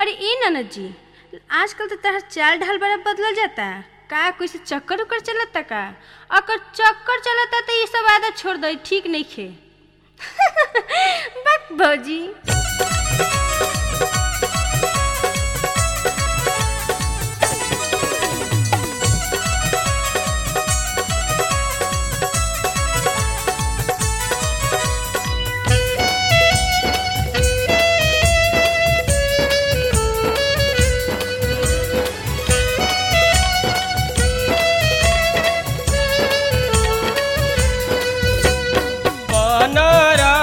अरे ई ननद जी आजकल तो तरह चाल ढाल बड़ा बदलल जाता का कोई से चक्कर उक्कर चलता का अगर चक्कर चलता तो ये सब आदत छोड़ दो ठीक नहीं खे बक भौजी बनरा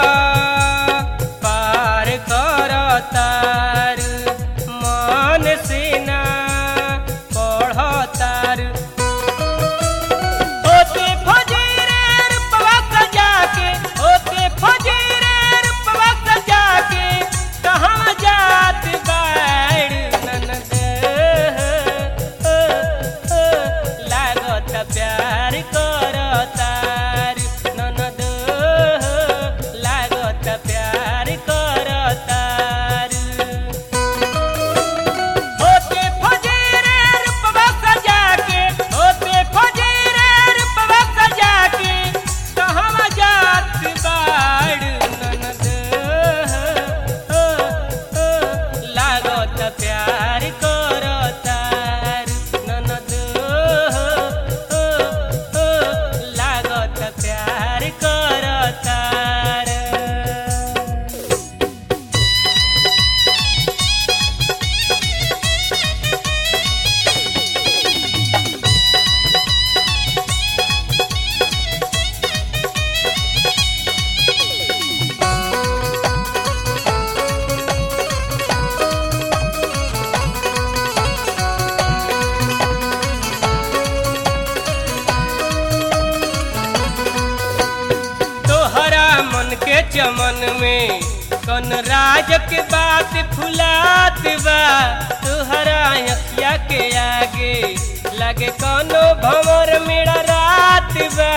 पार कर तार मन सेना पढ़ तार होते फजीरे रूपवा सजा के होते फजीरे रूपवा सजा के कहाँ जात बाड़ ननद लागत प्यार कर तार ननद लागत प्यार कर तार होते फजीरे रूपवा सजा के होते फजीरे रूपवा सजा के कहवा जात बाड़ ननद लागत प्यार कर तार ननद लागत प्यार कर तार तोहरा मन के चमन में कन राज के बात फुलात बा तोहरा अखिया के आगे लगे कनो भंवर मेरा रात बा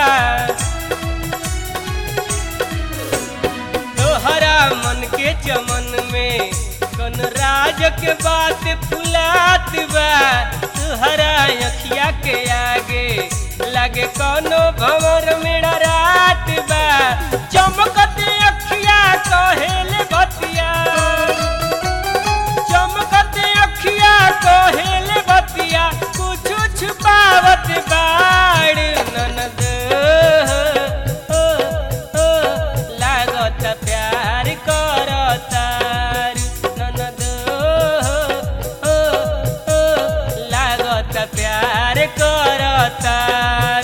तोहरा मन के चमन में कन राज के बात फुलात बा तोहरा अखिया के आगे लगे कौनो भंवर मेरा रात बा चमकत अखिया कहेल बतिया चमकत अखिया कहेल बतिया कुछ छुपावत बाड़ ननद लागत प्यार कर तार ननद लागत प्यार कर तार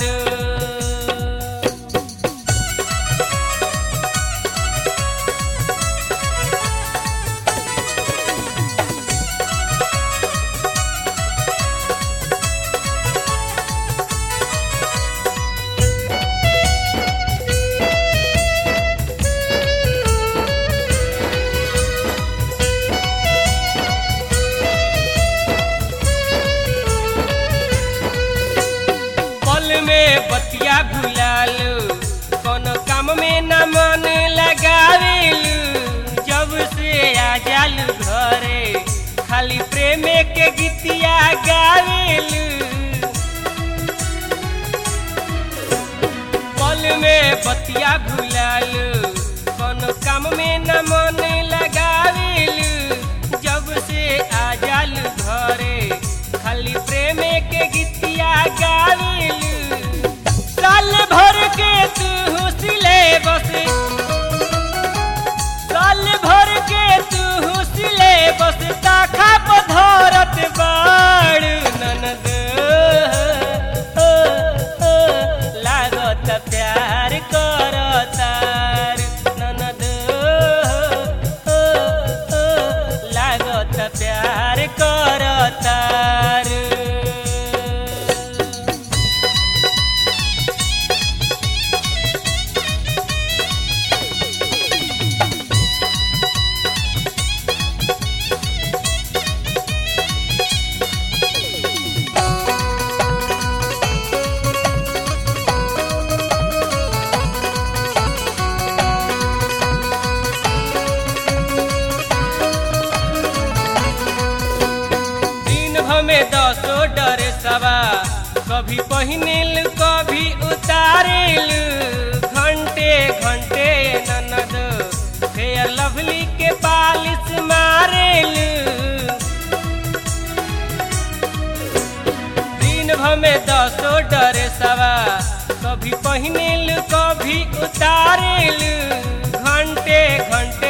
पल में बतिया भुलालू कोनो काम में न मन लगावेलू जब से आ जालू घरे खाली प्रेम के गीतिया गावेलू पल में बतिया भुलालू कोनो काम में न मन लगावेलू जब से आ जालू घरे खाली प्रेम के गीतिया गावेलू साल भर के तू सिले बस साल भर के तू सिले बस ताखा पधरत बाड़ ननद लागत प्यार कर तार ननद लागत प्यार कर तार में दसो डरे सवा कभी पहिनिल कभी उतारिल घंटे घंटे ननद फेयर लवली के पालिश मारेल दिन भर में दसो डरे सवा कभी पहिनिल कभी उतारिल घंटे घंटे